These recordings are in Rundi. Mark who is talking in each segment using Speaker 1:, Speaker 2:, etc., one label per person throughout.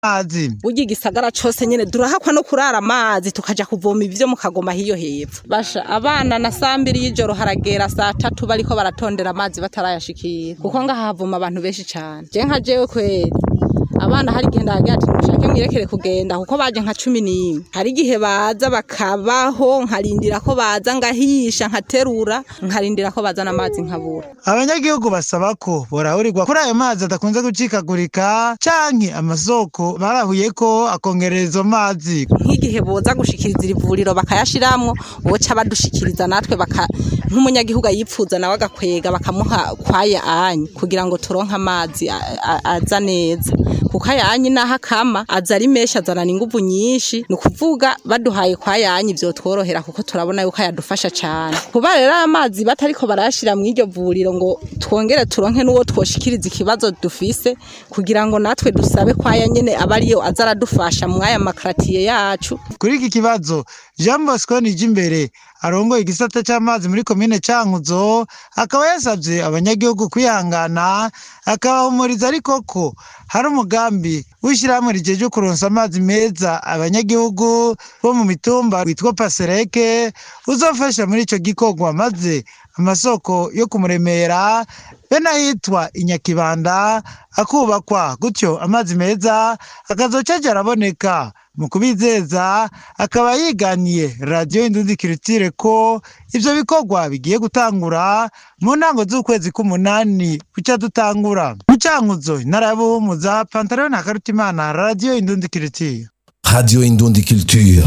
Speaker 1: amazi
Speaker 2: burya igisagara cose nyene durahakwa no kurara amazi tukaja kuvoma ivyo mu kagoma hiyo hepfo basha abana na saa mbiri y'ijoro haragera saa tatu bariko baratondera amazi batarayashikira kuko ngaha havoma abantu benshi cane je nka jewe kweri abana hari igihe ndagira ati mushake mwirekere kugenda kuko baje nka cumi n'imwe hari igihe baza bakabaho nkarindira ko baza ngahisha nkaterura nkarindira ko bazana amazi nkabura
Speaker 1: abanyagihugu basaba ko borahurirwa kuri ayo mazi adakunze gucikagurika canke amasoko barahuye ko akongereza izo mazi
Speaker 2: nk'igihe boza gushikiriza iri vuriro bakayashiramwo boca badushikiriza natwe baka nk'umunyagihugu ayipfuza nawe agakwega bakamuha kwaya anyi kugira ngo turonke amazi a- a- aza neza kuko ayanyi naho akama aza ari menshi azanana inguvu nyinshi ni ukuvuga baduhaye kwa yanyi vyotworohera kuko turabona yuko ayadufasha cane kuba rero aya mazi batariko barayashira mw'iryo vuriro ngo twongere turonke n'uwo twoshikiriza ikibazo dufise kugira ngo natwe dusabe kwaya nyene aba ariyo aza aradufasha mw'aya makaratiye yacu
Speaker 1: kuri iki kibazo jean bosco nijimbere arongoye igisata c'amazi muri komine cankuzo akaba yasavye abanyagihugu kwihangana akabahumuriza ariko ko hari umugambi w'ishirahamwe rijejwe kuronsa amazi meza abanyagihugu bo mu mitumba witwa pasereke uzofasha muri ico gikorwa maze amasoko yo kumuremera be n'ahitwa inyakibanda akubakwa gutyo amazi meza akazoca aja araboneka mu kubizeza akaba yiganiye radiyo indundi kiritire ko ivyo bikorwa bigiye gutangura mu ntango z'ukwezi k'umunani buca dutangura mu cankuzo intara ya buhumuza pantaro na karutimana radiyo indundi kiritire
Speaker 3: Radio Indundi Culture.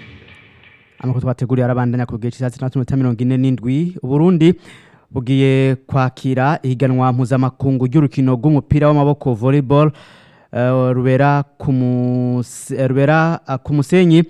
Speaker 4: amakuru twateguriye arabandanya ku gihe cy'isaha zitandatu n'iminota mirongo ine n'indwi uburundi bugiye kwakira ihiganwa mpuzamakungu ry'urukino rw'umupira w'amaboko volleyball eh, rubera ku mus- eh, rubera ah, ku musenyi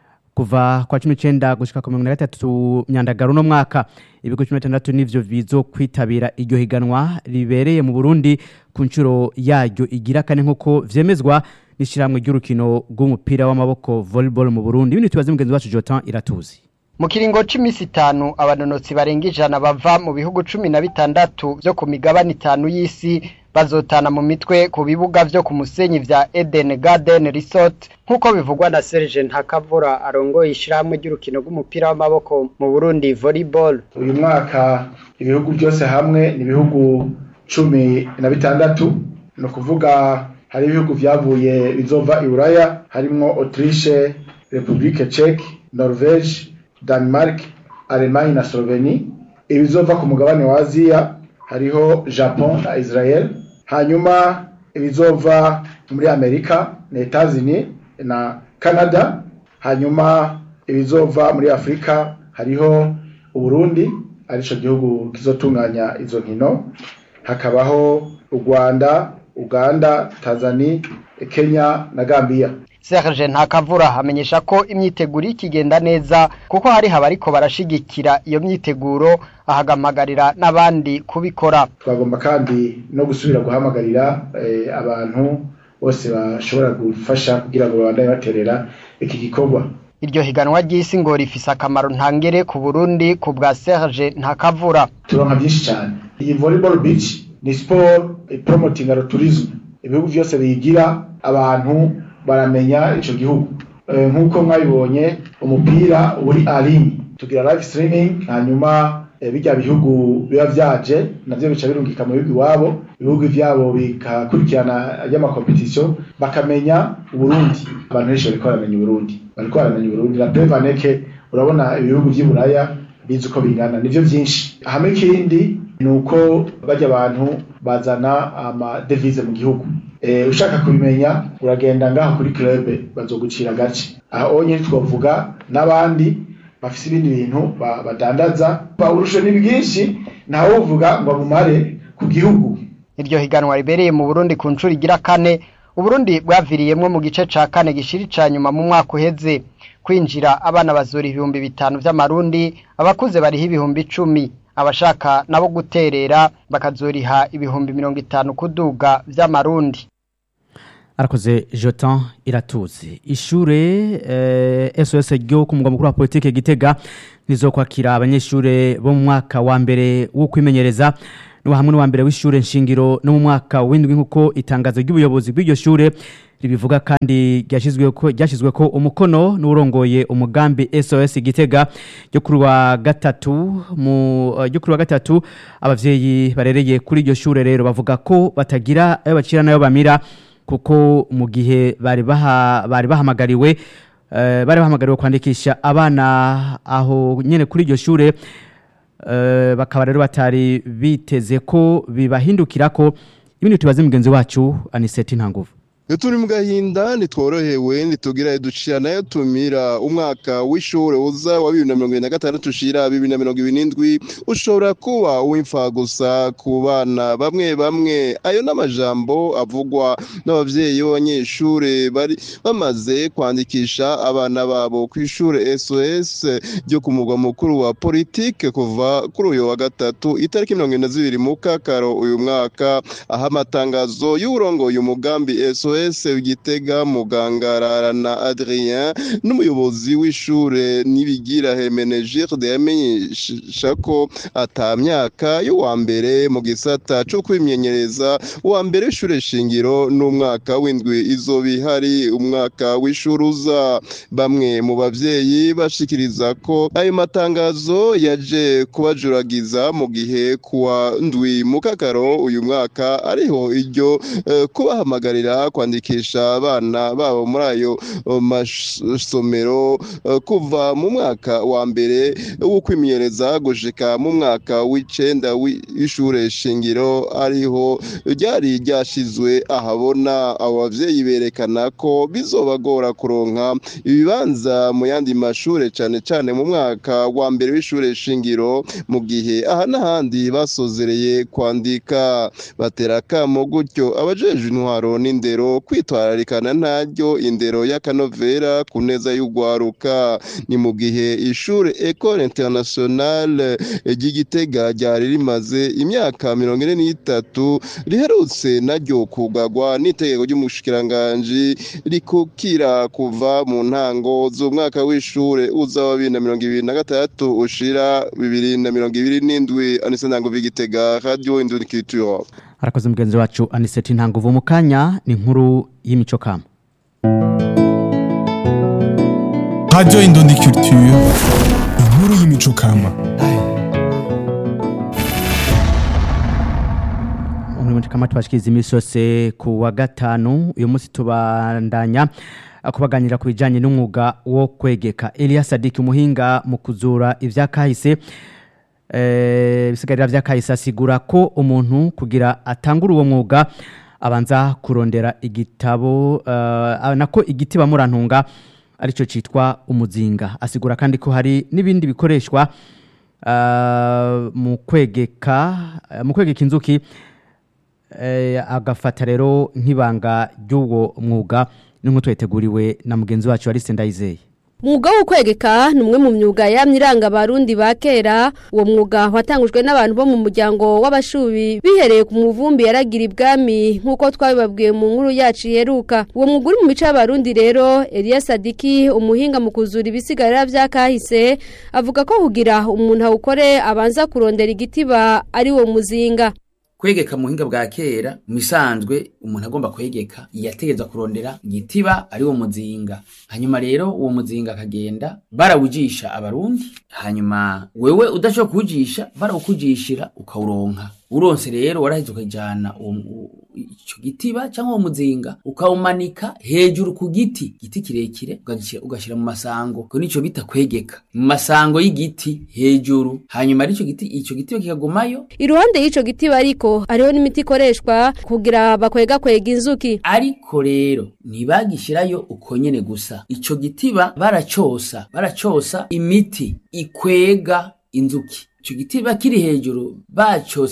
Speaker 4: kuva kwa cumi n'icenda gushika ku mirongo na gatatu myandagaro uno mwaka ibigo cumi na bitandatu nivyo bizo kwitabira iryo higanwa ribereye mu burundi ku nshuro yaryo igira kane nk'uko vyemezwa n'ishirahamwe ry'urukino rw'umupira w'amaboko volleyball mu burundi ibindi tubaze mugenzi wacu jotan iratuzi
Speaker 5: mu kiringo c'imisi itanu abanonotsi barenga ijana bava mu bihugu cumi na bitandatu vyo ku migabane itanu y'isi bazotana mu mitwe ku bibuga vyo ku musenyi vya Eden Garden Resort nk'uko bivugwa na Serge Ntakavura arongoye ishirahamwe ry'urukino rw'umupira w'amaboko mu Burundi volleyball
Speaker 6: uyu mwaka ibihugu byose hamwe ni ibihugu cumi na bitandatu ni ukuvuga hari ibihugu vyavuye bizova i buraya harimwo autriche republique czech norvege denmark allemagne na slovenie ibizova ku mugabane wa aziya hariho japon na israel hanyuma ibizova muri amerika na etazini na canada hanyuma ibizova muri afurika hariho uburundi arico gihugu kizotunganya izo nkino hakabaho u rwanda uganda tanzania kenya na gambia
Speaker 5: Serge Ntakavura amenyesha ko imyiteguro ikigenda neza kuko hari abariko barashigikira iyo myiteguro ahagamagarira n'abandi kubikora
Speaker 6: twagomba kandi no gusubira guhamagarira eh, abantu bose bashobora gufasha kugira ngo babandanye baterera iki gikorwa
Speaker 5: iryo higanwa ry'isi ngo rifise akamaro ntangere ku Burundi ku bwa Serge Ntakavura
Speaker 6: turonka byinshi cyane iyi volleyball beach ni sport eh, promoting tourism ibihugu byose biyigira abantu baramenya ico gihugu Eh, nk'uko mwabibonye umupira uri arini tugira live streaming hanyuma eh, bijya bihugu biba vyaje navyo bica birungika mu bihugu iwabo ibihugu vyabo bikakurikirana ry'amakompetisiyo bakamenya uburundi abantu benshi bariko baramenya uburundi bariko baramenya uburundi la prevaneke urabona ibihugu vy'i buraya bizi uko bingana nivyo vyinshi hamwe ikindi ni uko bajya abantu bazana amadevize mu gihugu e, ushaka kubimenya uragenda ngaho kuri club bazogucira gace aho nyine twavuga n'abandi bafise ibindi bintu ba- badandaza uburusho ni bwinshi ntawe uvuga ngo abumare ku gihugu
Speaker 5: iryo higanwa ribereye mu Burundi ku nshuro igira kane Uburundi bwaviriyemwo mu gice ca kane gishiri ca nyuma mu mwaka uheze kwinjira abana bazura ibihumbi bitanu vy'amarundi abakuze bariho ibihumbi icumi abashaka nabo guterera bakazoriha ibihumbi mirongo itanu kuduga vy'amarundi
Speaker 4: arakoze jotan iratuzi ishure eh, sos ryo ku mugwa mukuru wa politike gitega rizokwakira abanyeshure bo mu mwaka wa mbere wo kwimenyereza ni hamwe n'uwa mbere w'ishure nshingiro no mu mwaka w'indwi nk'uko itangazo ry'ubuyobozi bw'iryo shure ribivuga kandi ryashyizweko ryashyizweko umukono n'urongoye umugambi SOS Gitega ryo kuri wa gatatu mu ryo kuri wa gatatu abavyeyi barereye kuri iryo shure rero bavuga ko batagira ayo bacira nayo bamira kuko mu gihe bari baha bari bahamagariwe eh, bari bahamagariwe kwandikisha abana aho nyene kuri iryo shure eh, bakaba rero batari biteze ko bibahindukira ko ibindi tubaze mugenzi wacu Aniseti Ntanguvu
Speaker 7: iyo turi mu gahinda ntitworohewe ntitugira ducira nayo tumira umwaka w'ishuri uza wa bibiri na mirongo irindwi na gatandatu ushira bibiri na mirongo ibiri n'indwi ushobora kuba uw'imfa gusa ku bana bamwe bamwe ayo n'amajambo avugwa n'ababyeyi b'abanyeshuri bari bamaze kwandikisha abana babo ku ishuri sos ryo ku mugwa mukuru wa politike kuva kuri uyu wa gatatu itariki mirongo irindwi na zibiri mu kakaro uyu mwaka aho amatangazo y'uburongoye umugambi sos Gitega muganga na Adrien n'umuyobozi w'ishure nibigira Hemenegilde yamenyesha ko ata myaka y'uwa mbere mu gisata cyo kwimenyereza uwa mbere w'ishure shingiro n'umwaka w'indwi izoba ihari umwaka w'ishuri uza bamwe mu bavyeyi bashikiriza ko ayo matangazo yaje kubajuragiza mu gihe kuwa ndwi mu kakaro uyu mwaka ariho iryo eh, kubahamagarira kwandikisha abana babo muri ayo masomero uh, kuva mu mwaka wa mbere wo kwimenyereza gushika mu mwaka w'icenda w'ishure shingiro ariho ryari ryashizwe ahabona abo bavyeyi berekana ko bizobagora kuronka ibibanza mu yandi mashure cane cane mu mwaka wa mbere w'ishure shingiro mu gihe aha n'ahandi basozereye kwandika batera akamo gutyo abajejwe intwaro n'indero kwitwararikana ntaryo indero y'akanovera ku neza y'ugwaruka ni mu gihe ishure Ecole Internationale ry'Igitega ryari rimaze imyaka mirongo ine n'itatu riherutse naryo kugagwa n'itegeko ry'umushikiranganji rikukira kuva mu ntango z'umwaka w'ishure uza wa bibiri na mirongo ibiri na gatandatu ushira bibiri na mirongo ibiri n'indwi anise ntango v'Igitega Radio Indundi Culture
Speaker 4: arakoze mugenzi wacu aniseti ntanguvu mu kanya ni inkuru y'imico kama
Speaker 8: Radio Indundi Culture inkuru y'imico kama
Speaker 4: umuco kama tubashikiriza iminsi yose ku wa gatanu uyu munsi tubandanya kubaganira ku bijyanye n'umwuga wo kwegeka Eliya Sadiki umuhinga mu kuzura ibyakahise bisigarira by'akahise asigura ko umuntu kugira atangure uwo mwuga abanza kurondera igitabo nako igiti bamurantunga aricyo cyitwa umuzinga asigura kandi ko hari n'ibindi bikoreshwa mu kwegeka mu kwegeka inzuki agafata rero nk'ibanga ry'uwo mwuga n'inkweto yateguriwe na mugenzi wacu Alice Ndayizeye
Speaker 9: Mwuga wo kwegeka ni umwe mu myuga yamye iranga abarundi ba kera uwo mwuga watangujwe n'abantu bo mu muryango w'abashubi bihereye ku muvumbi yaragira ibwami nk'uko twabibabwiye mu nkuru yacu iheruka uwo mwuga uri mu mico y'abarundi rero Eliya Sadiki umuhinga mu kuzura ibisigarira vya kahise avuga ko kugira umuntu awukore abanza kurondera igitiba ari wo muzinga
Speaker 10: kwegeka mu buhinga bwa kera mu bisanzwe umuntu agomba kwegeka yategereza kurondera igitiba ari wo muzinga hanyuma rero uwo muzinga akagenda barawujisha abarundi hanyuma wewe udashobora kuwujisha barawukujishira ukawuronka uronse rero waraheze ukajyana icyo gitiba cyangwa uwo muzinga ukawumanika hejuru ku giti giti kirekire ugashyira mu masango ko nicyo bita kwegeka mu masango y'igiti hejuru hanyuma icyo giti icyo gitiba kikagumayo
Speaker 9: iruhande y'icyo gitiba ariko hariho n'imiti ikoreshwa kugira bakwega kwega inzuki
Speaker 10: ariko rero ntibagishyirayo uko nyene gusa icyo gitiba baracosa baracosa imiti ikwega inzuki icyo gitiba kiri hejuru bacose